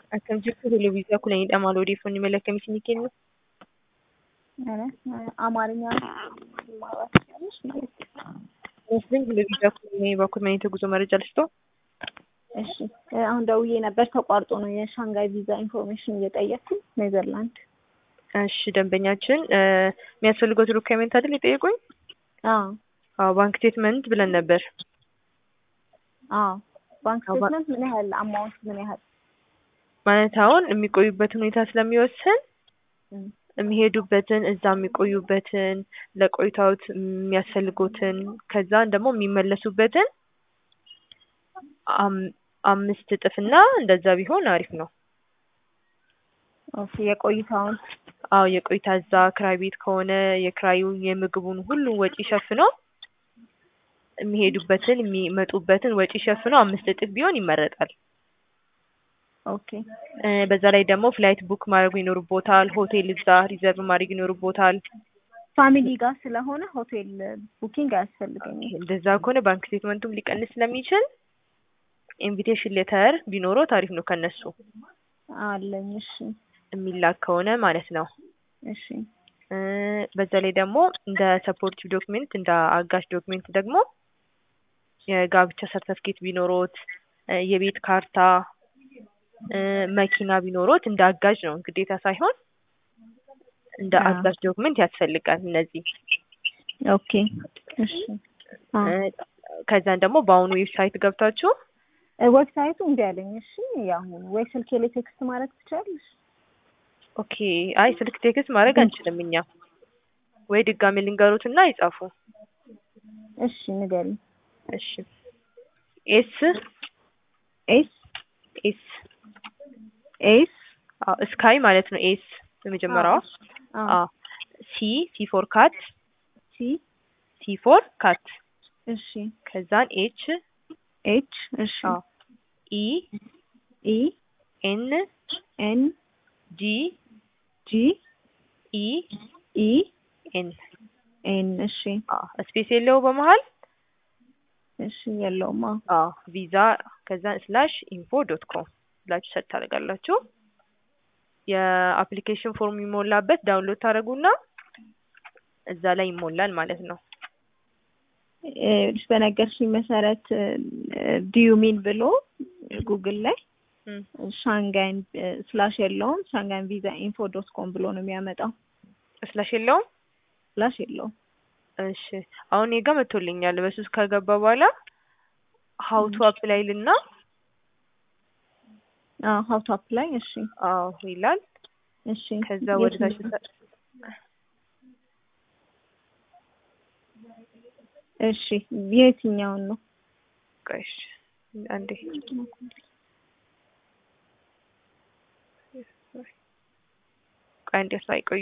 Akkam jirtu televizyiinii kudhanii maal odeeffannoo mala akkamiitiin kennu? አማርኛ ማውራት ትችላለሽ ማለት ነው። ሙስሊም ቴሌቪዥን ኩለኔ በኩል መኔ ጉዞ መረጃ ልስጦ። እሺ አሁን ደውዬ ነበር ተቋርጦ ነው የሻንጋይ ቪዛ ኢንፎርሜሽን እየጠየኩኝ ኔዘርላንድ። እሺ ደንበኛችን የሚያስፈልገው ዶክመንት አይደል የጠየቁኝ? አዎ አዎ ባንክ ስቴትመንት ብለን ነበር። አዎ ባንክ ስቴትመንት ምን ያህል አማውንት ምን ያህል ማለት አሁን የሚቆዩበት ሁኔታ ስለሚወስን የሚሄዱበትን እዛ የሚቆዩበትን ለቆይታዎት የሚያስፈልጉትን ከዛን ደግሞ የሚመለሱበትን አምስት እጥፍና እንደዛ ቢሆን አሪፍ ነው። ኦኬ የቆይታውን አዎ የቆይታ እዛ ክራይ ቤት ከሆነ የክራዩን የምግቡን ሁሉን ወጪ ሸፍኖ የሚሄዱበትን የሚመጡበትን ወጪ ሸፍኖ አምስት እጥፍ ቢሆን ይመረጣል። ኦኬ በዛ ላይ ደግሞ ፍላይት ቡክ ማድረግ ይኖርቦታል። ሆቴል እዛ ሪዘርቭ ማድረግ ይኖርቦታል። ፋሚሊ ጋር ስለሆነ ሆቴል ቡኪንግ አያስፈልገኝም። እንደዛ ከሆነ ባንክ ስቴትመንቱም ሊቀንስ ስለሚችል ኢንቪቴሽን ሌተር ቢኖረው ታሪፍ ነው ከነሱ አለኝ። እሺ የሚላክ ከሆነ ማለት ነው። እሺ በዛ ላይ ደግሞ እንደ ሰፖርቲቭ ዶክሜንት እንደ አጋሽ ዶክሜንት ደግሞ የጋብቻ ሰርተፍኬት ቢኖሮት፣ የቤት ካርታ፣ መኪና ቢኖሮት እንደ አጋዥ ነው ግዴታ ሳይሆን እንደ አጋዥ ዶክመንት ያስፈልጋል። እነዚህ ኦኬ እሺ ከዛን ደግሞ በአሁኑ ዌብሳይት ገብታችሁ ዌብሳይቱ እምቢ አለኝ። እሺ ያሁን ወይ ስልኬ ላይ ቴክስት ማድረግ ትችላለሽ? ኦኬ አይ ስልክ ቴክስት ማድረግ አንችልም እኛ። ወይ ድጋሜ ልንገሩት እና ይጻፉ። እሺ ንገሪኝ። እሺ ኤስ ኤስ ኤስ ኤስ አዎ ስካይ ማለት ነው። ኤስ የመጀመሪያዋ አዎ ሲ ሲ ፎር ካት ሲ ሲ ፎር ካት እሺ ከዛን ኤች ኤች እሺ አዎ ኢ ኢ ኤን ኤን ጂ ጂ ኢ ኢ ኤን ኤን እሺ አዎ ስፔስ የለው በመሃል እሺ የለውም። አዎ ቪዛ ከዛን ስላሽ ኢንፎ ዶት ኮም ብላችሁ ሰርች ታደርጋላችሁ። የአፕሊኬሽን ፎርም የሚሞላበት ዳውንሎድ ታደርጉና እዛ ላይ ይሞላል ማለት ነው። በነገርሽኝ መሰረት ዲዩ ሚን ብሎ ጉግል ላይ ሻንጋይን ስላሽ የለውም ሻንጋይን ቪዛ ኢንፎ ዶት ኮም ብሎ ነው የሚያመጣው። ስላሽ የለውም ስላሽ የለውም። እሺ አሁን እኔ ጋ መጥቶልኛል። በሱ ውስጥ ከገባ በኋላ ሀው ቱ አፕላይ ልና አዎ ሀው ቱ አፕላይ እሺ አዎ ይላል። እሺ ከዛ ወደ ታች እሺ የትኛውን ነው? ቆይ እሺ አንዴ ቆይ አንዴ ሳይቆዩ